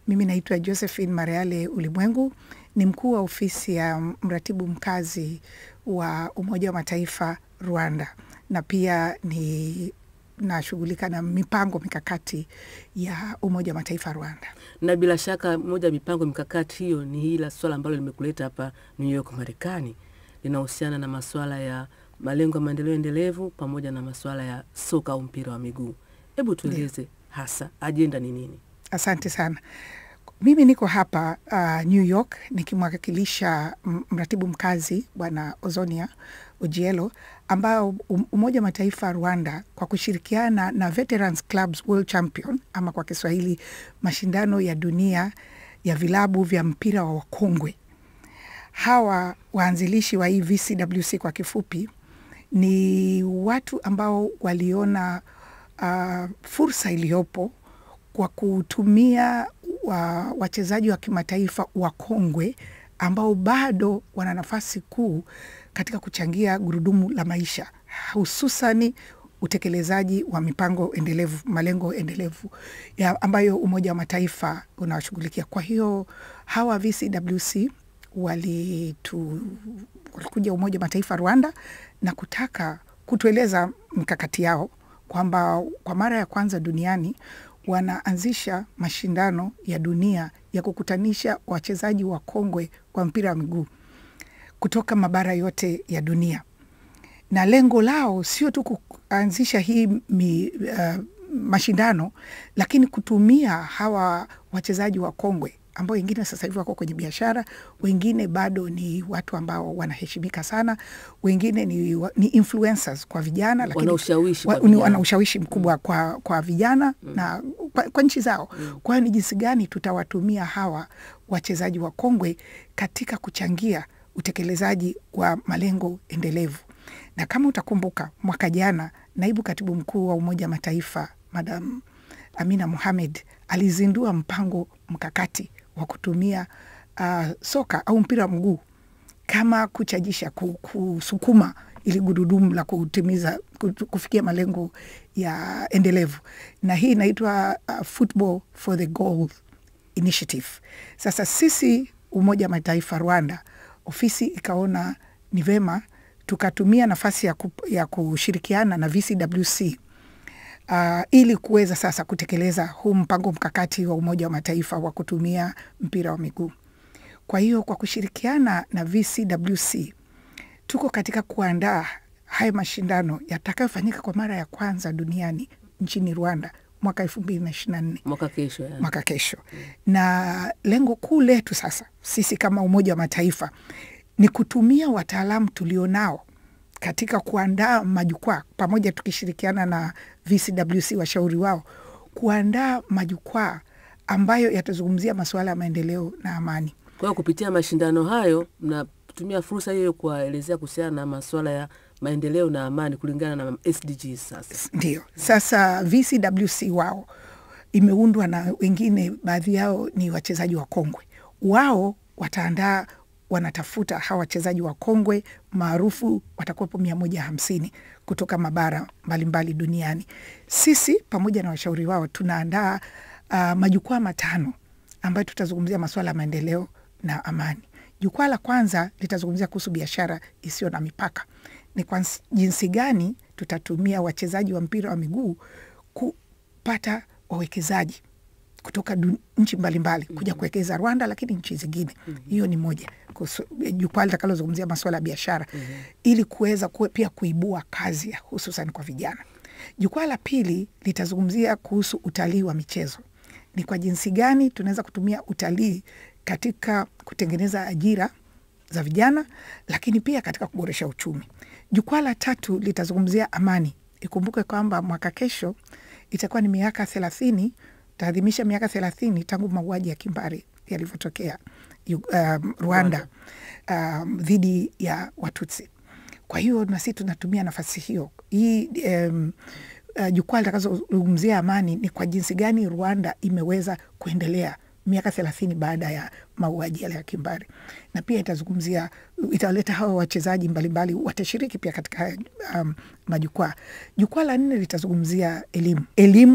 Mimi naitwa Josephine Mareale Ulimwengu, ni mkuu wa ofisi ya mratibu mkazi wa Umoja wa Mataifa Rwanda, na pia ni nashughulika na mipango mikakati ya Umoja wa Mataifa Rwanda. Na bila shaka moja ya mipango mikakati hiyo ni hili swala ambalo limekuleta hapa New York Marekani, linahusiana na masuala ya malengo ya maendeleo endelevu pamoja na masuala ya soka au mpira wa miguu. Hebu tueleze hasa ajenda ni nini? Asante sana. Mimi niko hapa uh, New York nikimwakilisha mratibu mkazi Bwana Ozonia Ojielo, ambao Umoja wa Mataifa Rwanda kwa kushirikiana na Veterans Clubs World Champion ama kwa Kiswahili mashindano ya dunia ya vilabu vya mpira wa wakongwe. Hawa waanzilishi wa hii VCWC kwa kifupi ni watu ambao waliona uh, fursa iliyopo kwa kutumia wa, wachezaji wa kimataifa wakongwe ambao bado wana nafasi kuu katika kuchangia gurudumu la maisha, hususani utekelezaji wa mipango endelevu, malengo endelevu ya ambayo Umoja wa Mataifa unawashughulikia. Kwa hiyo hawa VCWC walitu, walikuja Umoja wa Mataifa Rwanda na kutaka kutueleza mkakati yao kwamba kwa mara ya kwanza duniani wanaanzisha mashindano ya dunia ya kukutanisha wachezaji wa kongwe wa mpira wa miguu kutoka mabara yote ya dunia, na lengo lao sio tu kuanzisha hii mi, uh, mashindano, lakini kutumia hawa wachezaji wa kongwe ambao wengine sasa hivi wako kwenye biashara, wengine bado ni watu ambao wanaheshimika sana, wengine ni, ni influencers kwa vijana, lakini wana ushawishi wa, kwa wana ushawishi mkubwa mm. kwa, kwa vijana mm. na kwa, kwa nchi zao mm. Kwa hiyo ni jinsi gani tutawatumia hawa wachezaji wa kongwe katika kuchangia utekelezaji wa malengo endelevu. Na kama utakumbuka, mwaka jana naibu katibu mkuu wa Umoja wa Mataifa Madam Amina Mohamed alizindua mpango mkakati wa kutumia uh, soka au mpira wa mguu kama kuchajisha, kusukuma ili gurudumu la kutimiza kufikia malengo ya endelevu, na hii inaitwa uh, Football for the Goal Initiative. Sasa sisi Umoja wa Mataifa Rwanda, ofisi ikaona ni vema tukatumia nafasi ya, ku, ya kushirikiana na VCWC Uh, ili kuweza sasa kutekeleza huu mpango mkakati wa Umoja wa Mataifa wa kutumia mpira wa miguu. Kwa hiyo kwa kushirikiana na VCWC tuko katika kuandaa haya mashindano yatakayofanyika kwa mara ya kwanza duniani nchini Rwanda mwaka elfu mbili na ishirini na nne mwaka kesho, yani. mwaka kesho mm. Na lengo kuu letu sasa sisi kama Umoja wa Mataifa ni kutumia wataalamu tulionao katika kuandaa majukwaa pamoja, tukishirikiana na VCWC washauri wao, kuandaa majukwaa ambayo yatazungumzia masuala ya maendeleo na amani. Kwa hiyo kupitia mashindano hayo mnatumia fursa hiyo kuwaelezea kuhusiana na masuala ya maendeleo na amani kulingana na SDGs. Sasa ndio sasa VCWC wao imeundwa na wengine, baadhi yao ni wachezaji wa kongwe, wao wataandaa wanatafuta hawa wachezaji wa kongwe maarufu watakuwepo mia moja hamsini kutoka mabara mbalimbali duniani. Sisi pamoja na washauri wao tunaandaa uh, majukwaa matano ambayo tutazungumzia masuala ya maendeleo na amani. Jukwaa la kwanza litazungumzia kuhusu biashara isiyo na mipaka, ni kwa jinsi gani tutatumia wachezaji wa mpira wa miguu kupata wawekezaji kutoka nchi mbalimbali mm -hmm. kuja kuwekeza Rwanda, lakini nchi zingine mm -hmm. hiyo ni moja jukwaa litakalozungumzia masuala ya biashara mm -hmm. ili kuweza kuwe pia kuibua kazi hususan kwa vijana. Jukwaa la pili litazungumzia kuhusu utalii wa michezo, ni kwa jinsi gani tunaweza kutumia utalii katika kutengeneza ajira za vijana, lakini pia katika kuboresha uchumi. Jukwaa la tatu litazungumzia amani. Ikumbuke kwamba mwaka kesho itakuwa ni miaka thelathini taadhimisha miaka thelathini tangu mauaji ya kimbari yalivyotokea um, Rwanda dhidi um, ya Watutsi. Kwa hiyo nasi tunatumia nafasi hiyo hii um, uh, jukwaa litakazozungumzia amani ni kwa jinsi gani Rwanda imeweza kuendelea miaka thelathini baada ya mauaji yale ya kimbari, na pia itazungumzia, itawaleta hawa wachezaji mbalimbali watashiriki pia katika um, majukwaa. Jukwaa la nne litazungumzia elimu, elimu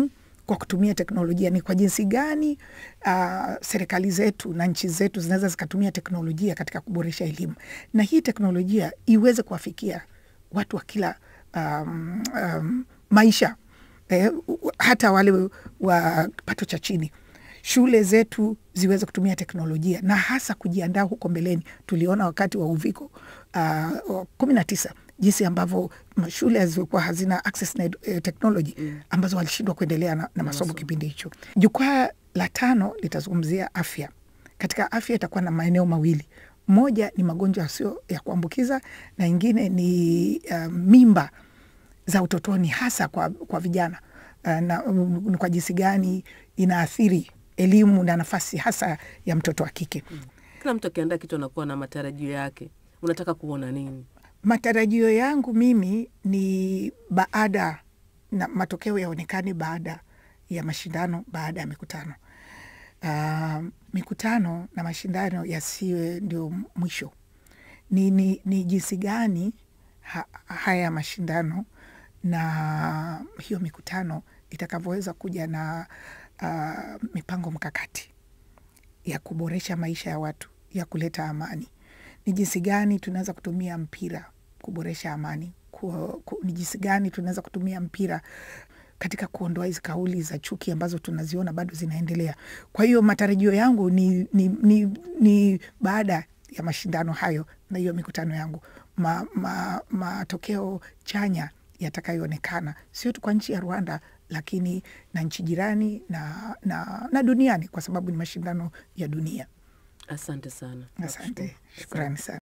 kwa kutumia teknolojia, ni kwa jinsi gani uh, serikali zetu na nchi zetu zinaweza zikatumia teknolojia katika kuboresha elimu, na hii teknolojia iweze kuwafikia watu wa kila um, um, maisha eh, hata wale wa kipato cha chini shule zetu ziweze kutumia teknolojia na hasa kujiandaa huko mbeleni. Tuliona wakati wa uviko uh, kumi na tisa jinsi ambavyo shule zilikuwa hazina access na eh, technology mm. ambazo walishindwa kuendelea na, na masomo kipindi hicho. Jukwaa la tano litazungumzia afya. Katika afya itakuwa na maeneo mawili, moja ni magonjwa yasio ya kuambukiza na ingine ni uh, mimba za utotoni hasa kwa, kwa vijana uh, na um, kwa jinsi gani inaathiri elimu na nafasi hasa ya mtoto wa kike. Kila mtu akiandaa kitu anakuwa na matarajio yake. Unataka kuona nini? Matarajio yangu mimi ni baada na matokeo yaonekane baada ya mashindano, baada ya mikutano. Uh, mikutano na mashindano yasiwe ndio mwisho. Ni, ni, ni jinsi gani ha, haya mashindano na hiyo mikutano itakavyoweza kuja na uh, mipango mkakati ya kuboresha maisha ya watu, ya kuleta amani. Ni jinsi gani tunaweza kutumia mpira kuboresha amani ku, ku, ni jinsi gani tunaweza kutumia mpira katika kuondoa hizi kauli za chuki ambazo tunaziona bado zinaendelea. Kwa hiyo matarajio yangu ni, ni, ni, ni baada ya mashindano hayo na hiyo mikutano yangu ma, ma, matokeo chanya yatakayoonekana sio tu kwa nchi ya Rwanda lakini na nchi jirani na, na, na duniani kwa sababu ni mashindano ya dunia. Asante sana. Asante, shukrani sana.